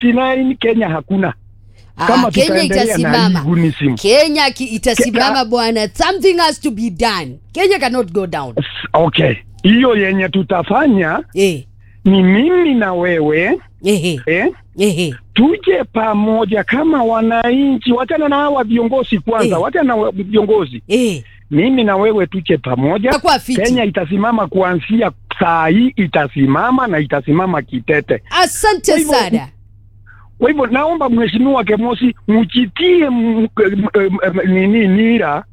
2029 Kenya hakuna Ah, kama Kenya tutaendelea na itasimama. hii gunisim. Kenya ki, itasimama Ke- bwana. Something has to be done. Kenya cannot go down. Okay, hiyo yenye tutafanya Eh. ni mimi na wewe Ehe. eh, Ehe. tuje pamoja kama wananchi, wachana na hawa viongozi kwanza, Eh. wachana na wa- viongozi, Eh. mimi na wewe tuje pamoja. Itakuwa fiti. Kenya itasimama kuanzia saa hii, itasimama na itasimama kitete. Asante Kwa hivyo- sana. Kwa hivyo naomba mheshimiwa Kemosi mchitie m- m- m- nini nira,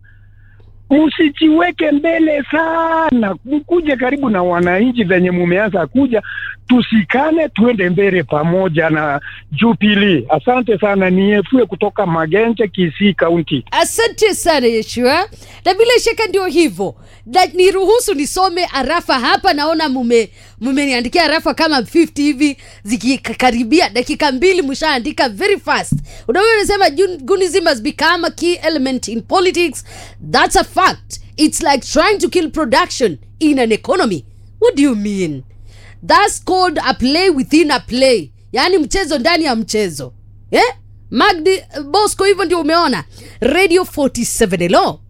msijiweke mbele sana, mkuje karibu na wananchi venye mumeanza kuja, tusikane tuende mbele pamoja na Jubilee. Asante sana, niefue kutoka Magenje, Kisii County. Asante sana Yeshua, na bila shaka ndio hivyo, na niruhusu nisome arafa hapa. Naona mume mumeniandikia arafa kama 50 hivi zikikaribia dakika mbili, mshaandika very fast. Unaona, unasema "Jun- Gunism has become a key element in politics. That's a fact. It's like trying to kill production in an economy. What do you mean? That's called a play within a play, yaani mchezo ndani ya mchezo eh? Magdi Bosco, hivyo ndio umeona Radio 47 hello.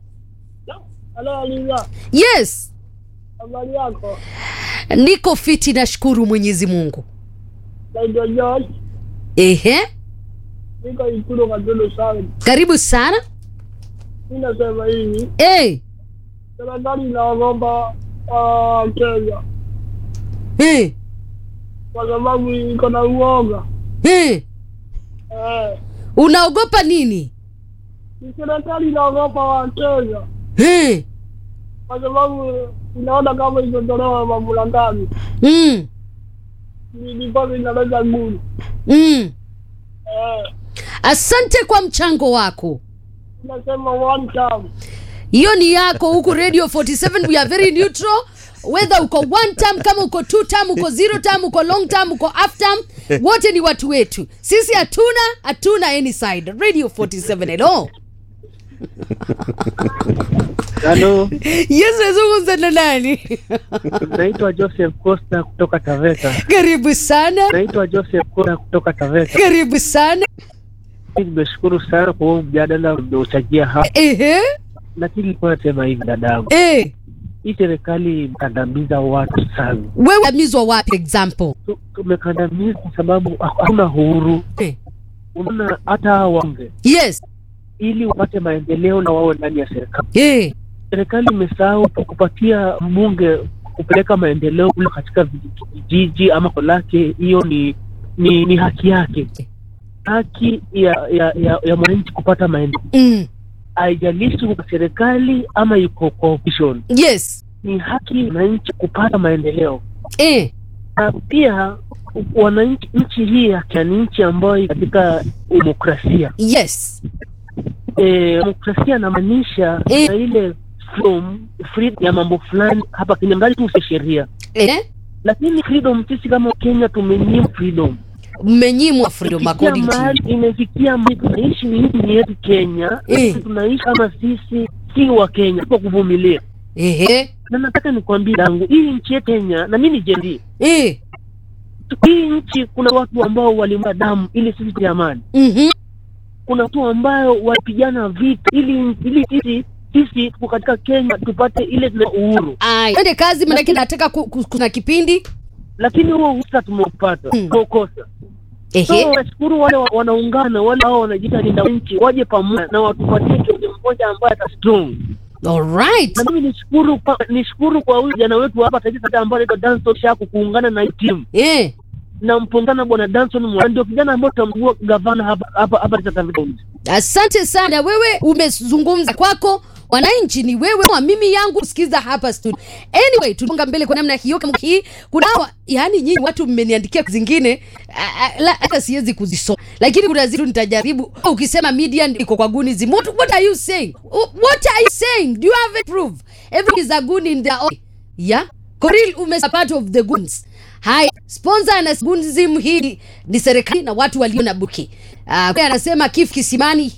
Halo Aliza, Yes, habari yako? niko fiti, nashukuru Mwenyezi Mungu. Naitwa Josh, Ehe, niko Ikulu Katulu South. karibu sana. Mi nasema hivi, Eh, serikali inaogopa ah, Kenya eh, kwa sababu iko na uoga eh. eh. Unaogopa nini? Ni serikali inaogopa wa Kenya Eh, kwa sababu inaona kama ikitolewa mamlakani mm, ni ndipo inaleta nguvu mm. eh. Asante kwa mchango wako. Nasema one time hiyo ni yako huku radio 47 we are very neutral whether uko one term kama uko two term uko zero term uko long term uko half term wote ni watu wetu sisi hatuna hatuna any side radio 47 hello Halo, yes nazungumza na nani naitwa Joseph Costa kutoka Taveta. karibu sana Naitwa Joseph Costa kutoka Taveta. karibu sana Nimeshukuru sana kwa huo mjadala uliochangia hapa, ehe lakini nilikuwa nasema hivi dadangu, eh hii serikali imekandamiza watu sana. wewe amizwa wapi example Tu- Tumekandamiza kwa sababu hakuna uhuru. eh. Unaona, hata hawa wabunge yes ili wapate maendeleo na wawe ndani ya serikali, eh serikali imesahau kupatia mbunge kupeleka maendeleo kule katika vijiji ama kolake. Hiyo ni ni, ni haki yake, haki ya ya, ya, ya mwananchi kupata maendeleo, mm. haijalishi kwa serikali ama yuko kwa opposition. yes Ni haki ya wananchi kupata maendeleo, eh na pia wananchi, nchi hii ya Kenya ni nchi ambayo iko katika demokrasia. yes E, demokrasia inamaanisha Eh. na ile freedom, freedom ya mambo fulani hapa Kenya, ngali tu si sheria eh lakini freedom sisi kama Kenya tumenyima freedom. mmenyimwa freedom Imefikia according to you. mahali imefikia mahali tunaishi nchi yetu Kenya, Eh. lakini tunaishi kama sisi si wa Kenya kwa kuvumilia. ehe Na nataka nikwambie dangu, hii nchi yetu Kenya na mimi ni jendi, eh hii nchi kuna watu ambao walimwaga damu ili sisi tupate amani. mhm Kuna watu ambao walipigana vita ili ili sisi sisi tuko katika Kenya tupate ile tuna uhuru, Ai, twende kazi manake nataka ku, ku, kuna kipindi lakini huo uhuru sasa tumeupata Hmm. tumekosa. ehe So nashukuru wale wa- wanaungana wale hao wanajiita linda nchi waje pamoja na watupatie kiongozi mmoja ambaye ata strong. alright Na mimi nishukuru pa, nishukuru kwa huyu jana wetu hapa taifa sasa ambaye anaitwa Danson Shaku kuungana na hii timu. eh Na mpongana bwana Danson Mwa ndio kijana ambaye tutamchagua gavana hapa hapa hapa Taita Taveta County. asante sana wewe umezungumza kwako wananchi ni wewe wa mimi yangu sikiza hapa studio anyway tuonga mbele kwa namna hiyo kama hii kuna hawa- yani nyinyi watu mmeniandikia zingine ah, ah, la- hata siwezi kuzisoma lakini kuna zitu nitajaribu ukisema media iko kwa gunism what, what are you saying what are you saying do you have a proof everything is a gun in their own yeah Koril umesa part of the guns haya sponsor na gunism hii ni serikali na watu walio na buki uh, anasema kif kisimani